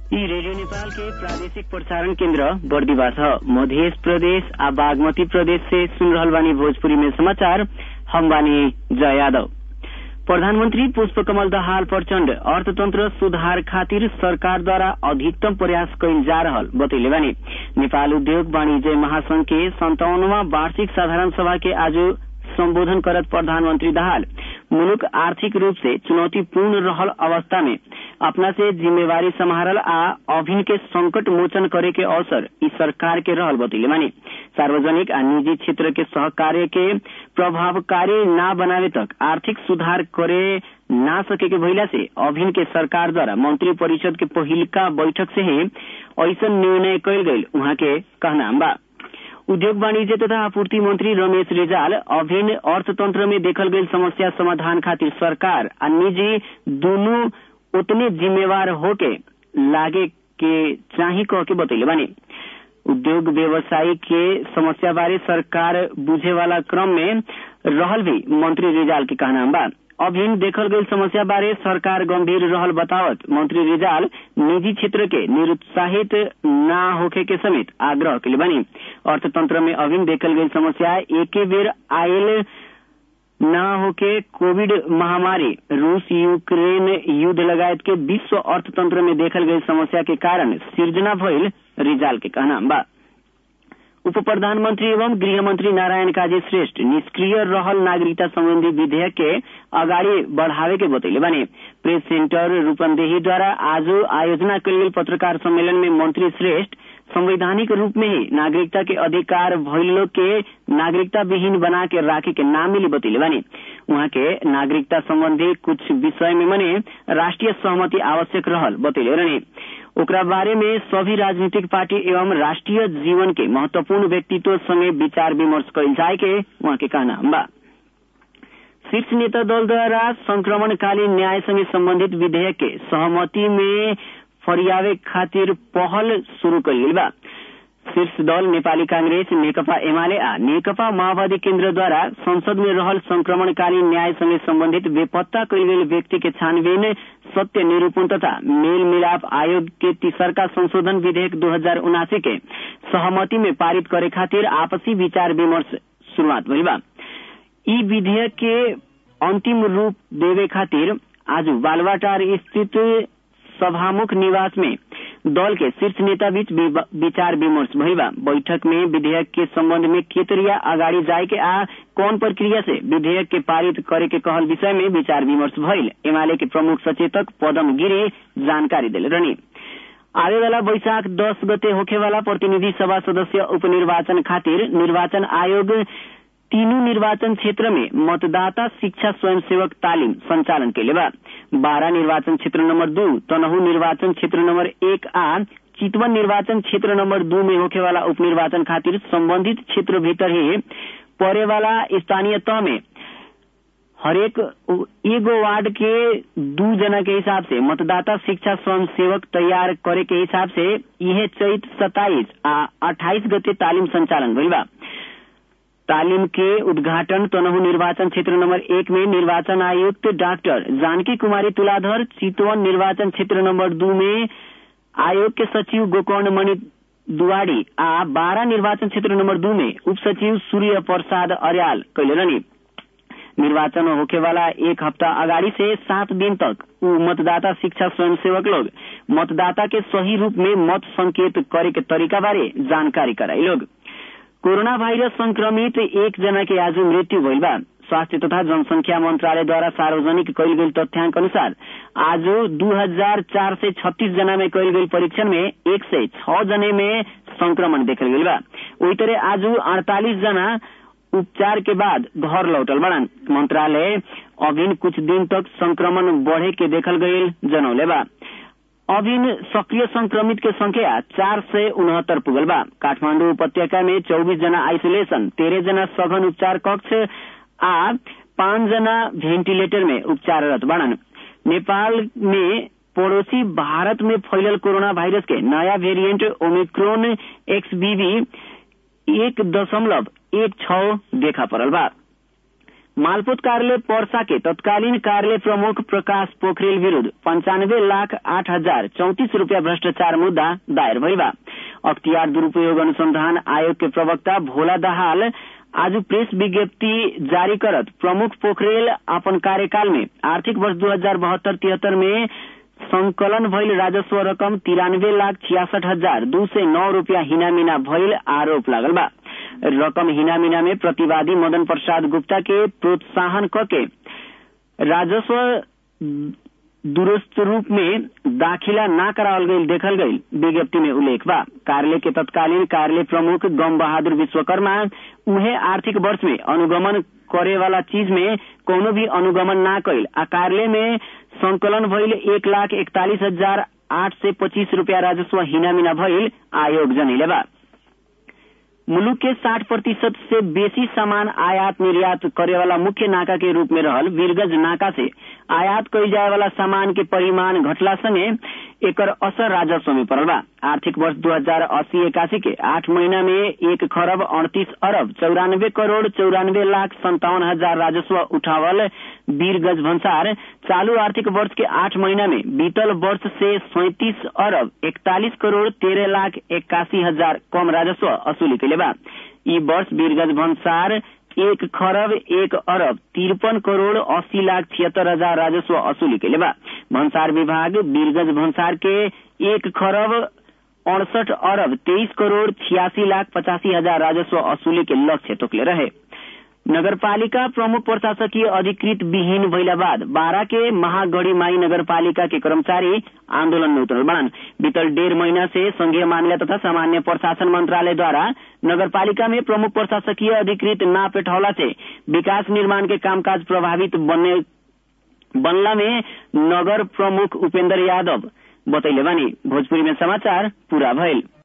यी रेडियो नेपाल के प्रादेशिक प्रसारण केन्द्र बर्दिवा छ मध्य प्रदेश आ बागमती प्रदेश से सुन रहल बानी भोजपुरी में समाचार हम बानी जय यादव प्रधानमन्त्री पुष्पकमल दाहाल प्रचण्ड अर्थतन्त्र सुधार खातिर सरकारद्वारा अधिकतम प्रयास कैल जा रहल बतैले बानी नेपाल उद्योग वाणिज्य महासंघ के सन्तावनवा वार्षिक साधारण सभा के आज सम्बोधन करत प्रधानमन्त्री दाहाल मुलुक आर्थिक रूप से चुनौतीपूर्ण रहल अवस्था में अपना से जिम्मेवारी सम्हारल आ अभिन के संकट मोचन करे के अवसर ई सरकार के रहल बतैले मानी सार्वजनिक आ निजी क्षेत्र के सहकार्य के प्रभावकारी ना बनावे तक आर्थिक सुधार करे ना सके के भइला से अभिन के सरकार द्वारा मंत्री परिषद के पहिलका बैठक से ही ऐसा निर्णय कैल गईल उहाँ के कहना बा उद्योग वाणिज्य तथा आपूर्ति मंत्री रमेश रेजाल अभिन्न अर्थतंत्र में देखल गई समस्या समाधान खातिर सरकार आ निजी दोनों उतने जिम्मेवार होके लागे के चाही कह के बतैले बानी उद्योग व्यवसायी के समस्या बारे सरकार बुझे वाला क्रम में रहल भी मंत्री रिजाल के कहना बा अभिन देखल गई समस्या बारे सरकार गंभीर रहल बतावत मंत्री रिजाल निजी क्षेत्र के निरुत्साहित ना होखे के समेत आग्रह के बनी अर्थतंत्र में अभिन देखल गई समस्या एके बेर आयल न होके कोविड महामारी रूस यूक्रेन युद्ध लगायत के विश्व अर्थतंत्र में देखल गई समस्या के कारण सिर्जना भइल रिजाल के कहना बा उप प्रधानमन्त्री एवं गृहमन्त्री नारायण काजी श्रेष्ठ निष्क्रिय रहल नागरिकता सम्बन्धी विधेयक के अगाडि बढ़ावे के बतैले बने प्रेस सेन्टर रूपन्देहीद्वारा आज आयोजना कयल गेल पत्रकार सम्मेलन में मंत्री श्रेष्ठ संवैधानिक रूप में ही नागरिकता के अधिकार भइलो के नागरिकता विहीन बना के राखे के नाम मिली बतैले बानी उहाँ के नागरिकता सम्बन्धी कुछ विषय में मने राष्ट्रिय सहमति आवश्यक रहल बतैले रहने ओकरा बारे में सभी राजनीतिक पार्टी एवं राष्ट्रीय जीवन के महत्वपूर्ण व्यक्तित्व संगे विचार विमर्श कैल जाए के उहाँ के कहना बा शीर्ष नेता दल द्वारा संक्रमणकालीन न्याय संगे सम्बन्धित विधेयक के सहमति में फरियावे खातिर पहल शुरू कयल बा शीर्ष दल नेपाली कांग्रेस नेकपा एमाले आ नेकपा माओवादी केन्द्रद्वारा संसद में रहल संक्रमणकालीन न्याय संगे सम्बन्धित बेपत्ता कयल गेल व्यक्ति के छानबीन सत्य निरूपण तथा मेल मिलाप आयोग के तीसरका संशोधन विधेयक दो हजार उनासी के सहमति में पारित करे खातिर आपसी विचार विमर्श शुरूआत भइल बा ई विधेयक के अंतिम रूप देवे खातिर आज बालवाटार स्थित सभामुख निवास में दल के शीर्ष नेता बीच विचार विमर्श भइल बा बैठक में विधेयक के संबंध में केतरिया अगाडि जाए के आ कौन प्रक्रिया से विधेयक के पारित करे के कहल विषय में विचार विमर्श भइल एमाले के प्रमुख सचेतक पदम गिरी जानकारी दिले रहनी आवे वाला बैशाख दस गते होखे वाला प्रतिनिधि सभा सदस्य उपनिर्वाचन खातिर निर्वाचन आयोग तीनों निर्वाचन क्षेत्र में मतदाता शिक्षा स्वयंसेवक तालिम संचालन के बा बारह निर्वाचन क्षेत्र नंबर दो तनहू निर्वाचन क्षेत्र नंबर एक आ चितवन निर्वाचन क्षेत्र नंबर दो में होखे वाला उपनिर्वाचन खातिर संबंधित क्षेत्र भीतर ही पड़े वाला स्थानीय तह में हरेक एगो वार्ड के दू जना के हिसाब से मतदाता शिक्षा स्वयं सेवक तैयार करे के हिसाब से यह चैत सताइस आ अट्ठाईस गते तालिम संचालन भइल बा तालीम के उद्घाटन तनहू निर्वाचन क्षेत्र नंबर एक में निर्वाचन आयुक्त डॉक्टर जानकी कुमारी तुलाधर चितवन निर्वाचन क्षेत्र नंबर दो में आयोग के सचिव गोकर्ण मणि दुआडी आ बारह निर्वाचन क्षेत्र नंबर दो में उप सचिव सूर्य प्रसाद अर्याल कैले रहनी निर्वाचन होखे वाला एक हफ्ता अगाडि से सात दिन तक उ मतदाता शिक्षा स्वयंसेवक लोग मतदाता के सही रूप में मत संकेत करे के तरीका बारे जानकारी कराई लोग कोरोना भाइरस संक्रमित एक जना के आज मृत्यु भइल बा स्वास्थ्य तथा जनसंख्या मंत्रालयद्वारा सार्वजनिक कयल गेल तथ्याङ्क अनुसार आज दू हजार चार सय छत्तीस जना में कयल गेल परीक्षण में एक सय छ जने में संक्रमण देखल गेल बा वही तरह आज अड़तालीस जना उपचार के बाद घर लौटल बड़न मंत्रालय अभिन कुछ दिन तक संक्रमण बढ़े के देखल गयल जनौले बा अभिन सक्रिय संक्रमित के संख्या चार सय उनहत्तर पुगल बा काठमाडौँ उपत्यका में चौबीस जना आइसोलेशन तेरह जना सघन उपचार कक्ष आ पाँच जना भेंटिलेटर में उपचाररत बड़न नेपाल में पड़ोसी भारत में फैलल कोरोना वायरस के नया वेरिएंट ओमिक्रोन एक्सबीवी एक दशमलव एक छ देखा पड़ल बा मालपोत कार्यालय पर्सा के तत्कालीन कार्यालय प्रमुख प्रकाश पोखरेल विरूद्ध पंचानब्बे लाख आठ हजार चौतिस रूपियाँ भ्रष्टाचार मुद्दा दायर भइल बा अख्तियार दुरूपयोग अनुसंधान आयोग के प्रवक्ता भोला दाहाल आज प्रेस विज्ञप्ति जारी करत प्रमुख पोखरेल अपन कार्यकाल में आर्थिक वर्ष दू हजार बहत्तर तिहत्तर में संकलन भइल राजस्व रकम तिरानब्बे लाख छियासठ हजार दू सय नौ रूपियाँ हिनामिना भइल आरोप लागल बा रकम हिनामिना में प्रतिवादी मदन प्रसाद गुप्ता के प्रोत्साहन करके राजस्व दुरुस्त रूप में दाखिला न करावल गई देखल गई विज्ञप्ति में उल्लेख बा कार्यालय के तत्कालीन कार्यालय प्रमुख गम बहादुर विश्वकर्मा उहे आर्थिक वर्ष में अनुगमन करे वाला चीज में कोनो भी अनुगमन न कैल आ कार्यालय में संकलन भइल एक लाख इकतालीस हजार आठ सय पच्चीस रूपियाँ राजस्व हिनामिना भइल आयोग जनैले बा मुलुक के 60 प्रतिशत से बेसी सामान आयात निर्यात करे वाला मुख्य नाका के रूप में रहल वीरगंज नाका से आयात कईल जाए वाला सामान के परिमाण घटला संगे एकर असर राजस्व में पड़ल बा आर्थिक वर्ष दू हजार अस्सी इक्यासी के आठ महीना में एक खरब अड़तीस अरब चौरानबे करोड़ चौरानबे लाख संतावन हजार राजस्व उठावल वीरगंज भंसार चालू आर्थिक वर्ष के आठ महीना में बीतल वर्ष से सैंतीस अरब इकतालीस करोड़ तेरह लाख इक्यासी हजार कम राजस्व वसूली कैले बा ई वर्ष वीरगंज भंसार एक खरब एक अरब तिरपन करोड़ अस्सी लाख छिहत्तर हजार राजस्व वसूली कैले बा भंसार विभाग वीरगंज भंसार के एक खरब अड़सठ अरब तेईस करोड़ छियासी लाख पचासी हजार राजस्व वसूली के लक्ष्य तोकले रहे नगरपालिका प्रमुख प्रशासकीय अधिकृत विहीन भइला बाद बारा के महागढ़ी माई नगरपालिका के कर्मचारी आंदोलन में उतरल बड़न बीतल डेढ़ महीना से संघीय मामला तथा सामान्य प्रशासन मंत्रालय द्वारा नगरपालिका में प्रमुख प्रशासकीय अधिकृत ना पेठौला से विकास निर्माण के कामकाज प्रभावित बनने बनला में नगर प्रमुख उपेंद्र यादव बतैले बानी भोजपुरी में समाचार पूरा भइल